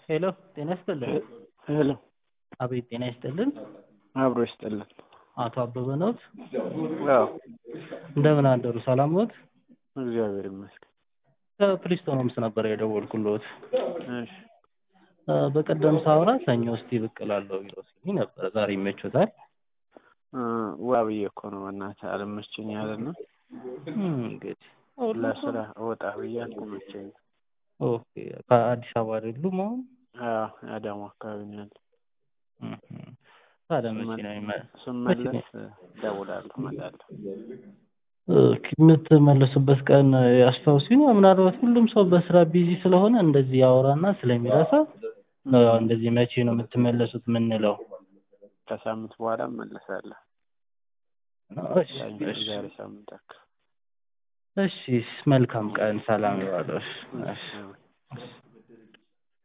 ሄሎ ጤና ይስጥልን። ሄሎ አቤት ጤና ይስጥልን። አብሮ ይስጥልን። አቶ አበበ ነዎት? አዎ እንደምን አደሩ? ሰላም ነዎት? እግዚአብሔር ይመስገን። ከፕሪስቶን ሆምስ ነበር የደወልኩልዎት። እሺ እ በቀደም ሳወራ ሰኞ እስቲ ብቅ እላለሁ ብለው ሲሉኝ ነበረ። ዛሬ ይመቾታል? እ ዋ ብዬ እኮ ነው በእናትህ አልመቸኝ ያለና እም እንግዲህ ለስራ ወጣ ብዬ አልተመቸኝም። ኦኬ ከአዲስ አበባ አይደሉም አሁን? አዎ አዳማ አካባቢ ነው ያለው። እህ ታዲያ መቼ ነው የሚመ- ስመለስ እደውላለሁ እመጣለሁ። ኦኬ የምትመለሱበት ቀን ያስታውሱኝ። ምናልባት ሁሉም ሰው በስራ ቢዚ ስለሆነ እንደዚህ ያወራና ስለሚረሳ ነው ያው እንደዚህ መቼ ነው የምትመለሱት የምንለው። ከሳምንት በኋላ እመለሳለሁ። እሺ እሺ ዛሬ ሳምንት አካባቢ እሺ መልካም ቀን፣ ሰላም ይዋሉ። እሺ እሺ እሺ።